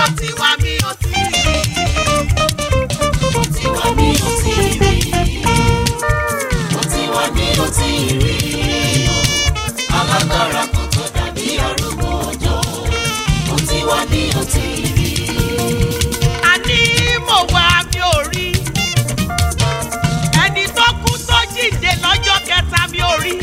ó ti wá mi ó ti rí. Ó ti wá mi ò tí ì rí. Ó ti wá mi ò tí ì rí. Alágbára kan tó dàbí arúgbó ọjọ́. Ó ti wá mi ò tí ì rí. àní mo wá mi ò rí ẹni tó kú tó jíǹde lọ́jọ́ kẹta mi ò rí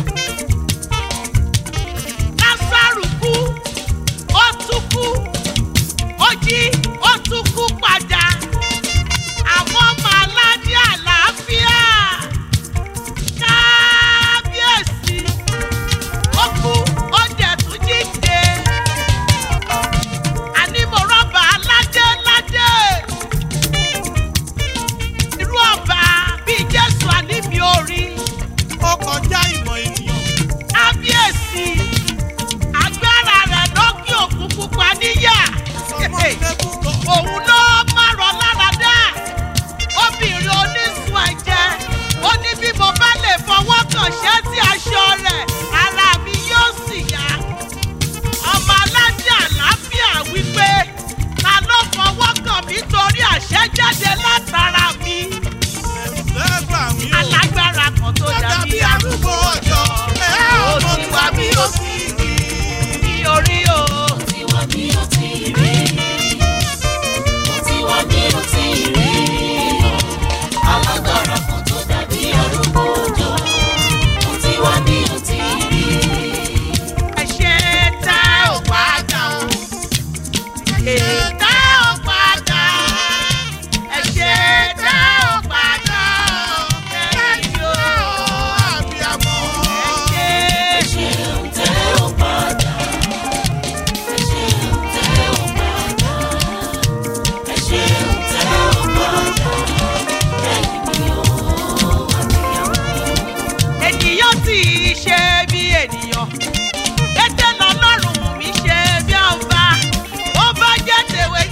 lásàrù kú ó tún kú ó jí ó tún kú padà àwọn ọmọ aládé àlàáfíà kábíyèsí ó kú ó dẹ̀ tún jíǹde àní mo rọ́bà ládé ládé irú ọba bíi jésù àní mi ò rí ó kọjá ìmọ̀ ènìyàn. kábíyèsí agbára rẹ̀ lókè òkun pupa níyà Sọmọ ìlẹ́kùn kan. òun ló márọ̀ lára dá obìnrin onísun ẹ̀jẹ̀ ó ní bí mo bá lè fọwọ́ kàn ṣẹ́tì aṣọ rẹ̀ ara mi yóò sì yá ọmọ aládé àlàáfíà wípé ta ló fọwọ́ kàn mí torí àṣẹ jáde látara mi Ẹ̀rù lẹ́gbà mí o. alágbára kan tó Ó dàbí dàbí arúgbó ọjọ́. Ẹ ó ọmọ ti tí wá wá mi mi ó ò sì tí ì rí. rí orí o. Ó ti wá mi ò tí ì rí. Ó ti wá mi ò tí ì rí. Alágbára kan tó dàbí arúgbó ọjọ́. Ó ti wá mi ò tí ì rí. ẹ̀ṣẹ̀ tá ò padà o. ẹ̀ṣẹ̀ tá ò padà. ẹ̀ṣẹ̀ tá ò padà o. ẹ̀yìn o. Àbíamọ. ẹ̀ṣẹ̀ Ṣeun tẹ́ ò padà. Ṣeun tẹ́ ò padà. Ṣeun tẹ́ ò padà. Lẹ́yìn mi ò àbíyamọ. ènìyàn tí í ṣe bí ènìyàn kété lọ́lọ́run mú mi ṣe bí ọba ó bá jẹ́ tèwe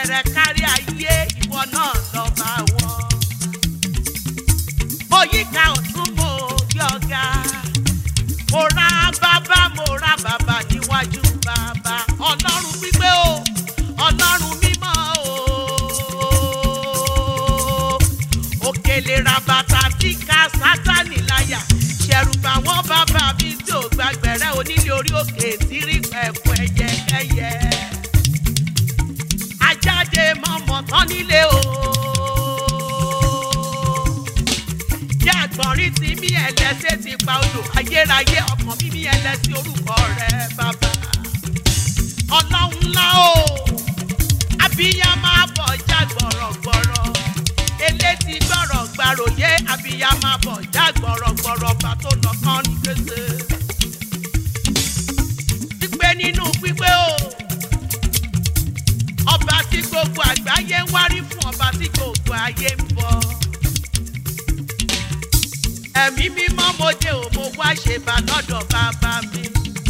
rẹ̀ kárí ayé ìwọ náà lọ́ba wọn. mo yíká ọ̀tún mo yí ọ̀gá mo ra bàbá mo ra bàbá níwájú bàbá ọlọ́run pípé o ọlọ́run mímọ́ o òkèlè rabata tí ká sátánì láyà ṣẹ̀rùbà wọn bàbá mi tí ò gbàgbẹ̀rẹ̀ onílé orí òkè tí rí pẹ̀pẹ̀ ẹyẹkẹyẹ ajáde mọ́mọ́ tán nílé o jẹ́ àgbọ̀nrín tí mí ẹlẹ́sẹ̀ ti pa odò ayérayé ọkàn mímí ẹlẹ́sẹ̀ orúkọ rẹ̀ bàbá ọlọ́run ńlá o abiyamọ abọ̀já gbọ̀rọ̀gbọ̀rọ̀ elétí gbọ̀rọ̀ gbàròyé abiyamọ abọ̀já gbọ̀rọ̀gbọ̀rọ̀ bá tó lọ kán ní gbèsè pípé nínú pípé o ọba tí gbogbo àgbáyé ń wárí fún ọba tí gbogbo ayé ń bọ ẹ̀mí mímọ́ mo dé o mo wá ṣe bá lọ́dọ̀ bàbá mi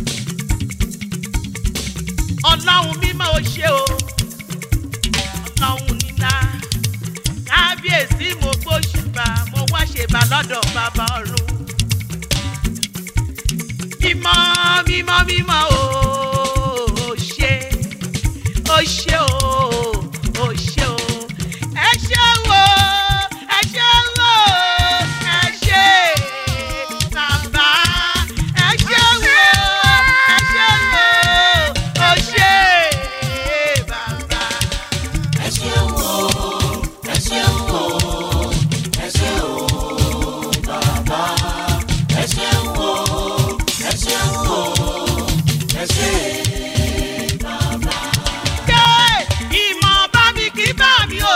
ọlọ́run mímọ́ o ṣe o ọlọ́run nílá kábíyèsí mo gbóṣùbà mo wá ṣe bá lọ́dọ̀ bàbá ọ̀run mímọ́ mímọ́ mímọ́ o ò ṣe ó ṣe o ó ṣe o ẹ ṣe wo ẹ ṣe wo ẹ ṣe bàbá ẹ ṣe wo ẹ ṣe wo ó ṣe bàbá. ẹ ṣeun o ẹ ṣeun o ẹ ṣeun o bàbá ẹ ṣeun o ẹ ṣeun o ẹ ṣe bàbá. Ké ìmọ̀ bá mi kí bá mi o.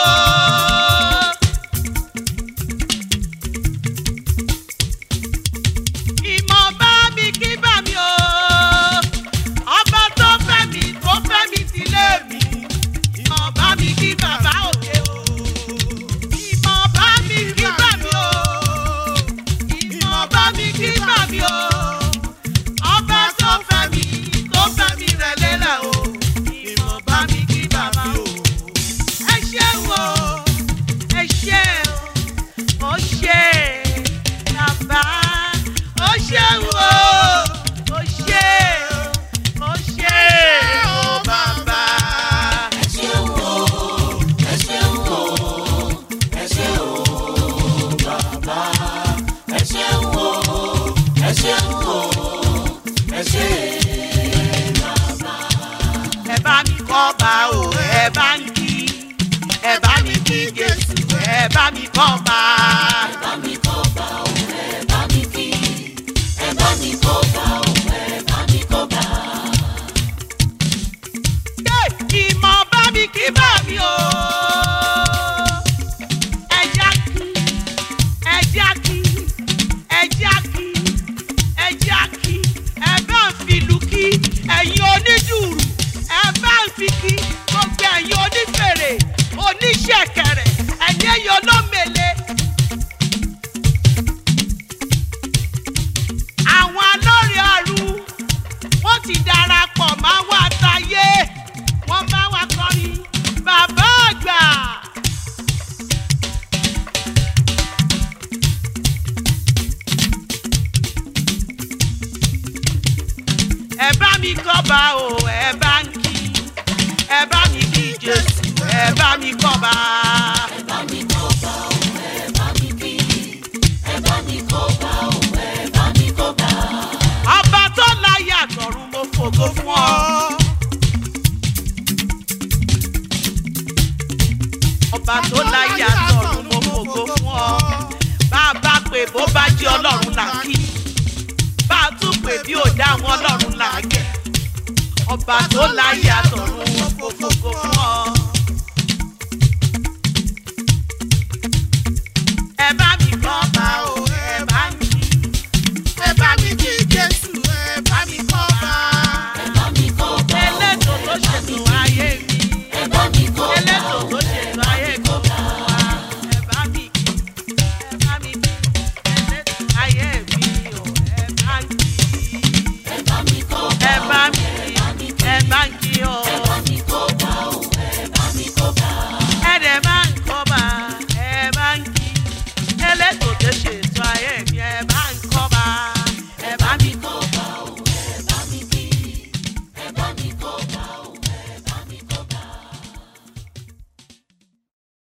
Ìmọ̀ bá mi kí bá mi o. Ọba tó fẹ́ mi tó fẹ́ mi sílé mi. Ìmọ̀ bá mi kí bàbá òkè o. Ìmọ̀ bá mi kí bá mi o. Ìmọ̀ bá mi kí bá mi o ọba tó fẹ́ mi tó fẹ́ mi rẹ̀ lélẹ̀ o ìmọ̀ bá mi kí bàbá o. ẹ ṣé o ẹ ṣé o ó ṣe bàbá ó ṣe o ó ṣe ó ṣe o bàbá. ẹ ṣeun o ẹ ṣeun o ẹ ṣeun o bàbá ẹ ṣeun o ẹ ṣeun o ẹ ṣe bàbá. ẹ bá mi kọ́ bá o ẹ bá ń kí ẹ bá mi kí Jésù ẹ bá mi kọ́ bá. ẹ bá mi kọ́ bá o ẹ bá mi kí ẹ bá mi kọ́ bá o ẹ bá mi kọ́ bá. Yé! ìmọ̀ bá mi kí bá mi o. ẹja kí ẹja kí ẹja kí ẹja kí ẹ bá ń fi ìlú kí ẹ̀yin onídùúrù ẹ bá ń fi kí gbogbo ẹ̀yin onífèrè oníṣẹ̀kẹ̀rẹ̀ ẹ̀yin ẹ̀yin olómèlè. àwọn alórí ọ̀run wọ́n ti darapọ̀ máa wá táyé wọ́n bá wa kọrin bàbá àgbà. ẹ bá mi kọ́ba o ẹ bá ń kí ẹ bá mi kí Jésù ẹ bá mi kọ́ba. ẹ bá mi kọ́ bá o ẹ bá mi kí ẹ bá mi kọ́ bá o ẹ bá mi kọ́ bá. ọba tó láyé àtọ̀run mo fògo fún ọ. ọba tó láyé àtọ̀run mo fògo fún ọ. bá a bá pè bó bá jẹ́ ọlọ́run là kí. bá a tún pè bí ò dá àwọn ọlọ́run là gẹ̀. ọba tó láyé àtọ̀run